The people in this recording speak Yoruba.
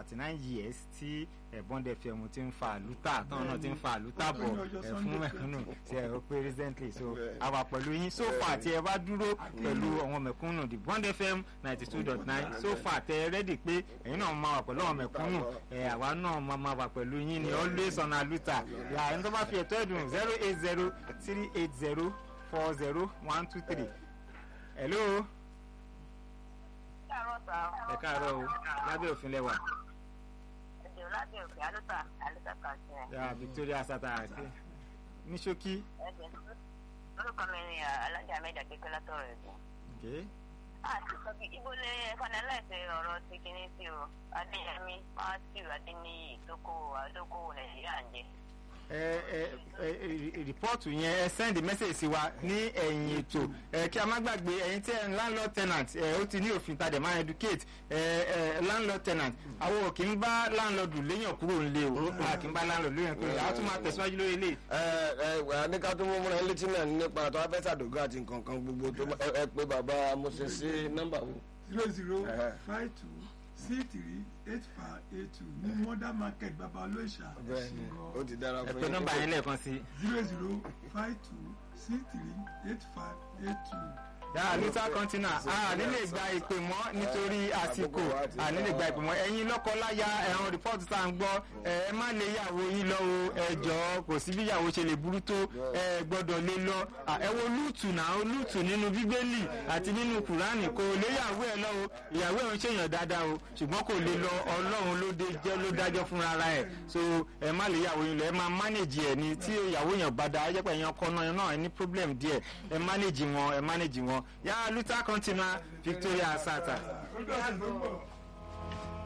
thirty nine years tí Bond FM ti ń fa àlùtà táwọn náà ti ń fa àlùtà bọ̀ ẹ̀ fún mẹ̀kúnnù ṣe ẹ̀ ó pé recently so àwa pẹ̀lú yín so far tí ẹ bá dúró pẹ̀lú àwọn mẹ̀kúnnù the Bond FM ninety two dot nine so far tẹ ẹ rẹ́dì pé ẹ̀yin náà máa wà pẹ̀lú àwọn mẹ̀kúnnù ẹ̀ àwa náà máa máa wà pẹ̀lú yín ni always on àlùtà yà ẹni tó bá fi ẹ̀tọ́ ẹ̀dùn zero eight zero three eight zero four zero one two three hello káàárọ̀ sá. ẹ káàárọ̀ o lábẹ́ òfin lẹ́wà. ẹ̀jẹ̀ lábẹ́ òfin alúta alúta kan sí ẹ. ya Victoria sata àti ní ṣókí. ẹ̀jẹ̀ lórúkọ mi ni alájà mẹ́jà kékeré látọ̀rọ̀ ẹ̀gbọ́n. Okay. àti sọ bí ibo lè fanilẹ́sẹ̀ ọ̀rọ̀ ti kíní sí o adéyẹmí matthew adéníyì tókòwò àdókòwò nàìjíríà ń jẹ. ẹ ẹ ẹ rìpọ́ọ̀tù yẹn ẹ send message sí wa ní ẹ̀yìn ètò ẹ kí a má gbàgbé ẹ̀yin tí ẹ ń landlord tenant ẹ ó ti ní òfin tàdé máa educate ẹ ẹ landlord tenant àwọn ò kì í bá landlord léyàn kúrò ńlé o a kì í bá landlord léyàn kúrò ńlé a tún máa tẹ̀síwájú lórí ilé. ẹ ẹ wà á ní ká tó mú múra létí náà nípa tó abẹ́ sàdógó àti nǹkan kan gbogbo tó ẹ ẹ pé bàbá Moses sí nọ́mbà wo. zero zero Ẹhẹ́. five two six three eight five eight two ní modern market baba olóòṣà bẹ́ẹ̀ni ó ti dára ẹ fún pè nọ́mbà yẹn lẹ́ẹ̀kan sí. zero zero five two six three eight five eight two. yàrá luther continua a nílè gba ìpè mọ́ nítorí àsìkò a nílè gba ìpè mọ́ ẹ̀yin lọ́kọláya ẹ̀hún rìpọ́ọ̀tù tá à ń gbọ́ ẹ ẹ má lè yàwó yín lọ o ẹ jọ̀ọ́ kò sí bí yàwó ṣe lè burú tó ẹ gbọ́dọ̀ lè lọ À, ẹ wo lúùtù náà lúùtù nínú bíbélì àti nínú kùránì kò lè yàwó ẹ lọ o ìyàwó ẹ ń ṣèyàn dáadáa o ṣùgbọ́n kò lè lọ ọlọ́run ló dé jẹ́ ló dájọ́ fúnra ara ẹ̀ so ẹ má lè yàwó yín lọ ẹ máa manage ẹ ní tí ìyàwó yẹn bá dáa ẹ jẹ́ pé ẹ̀yin ọkọ náà náà ẹ ní problem díẹ̀ ẹ manage wọn ẹ manage wọn yàrá luther continua Victoria Asata. ó dọ̀sẹ̀ tó ń bọ̀.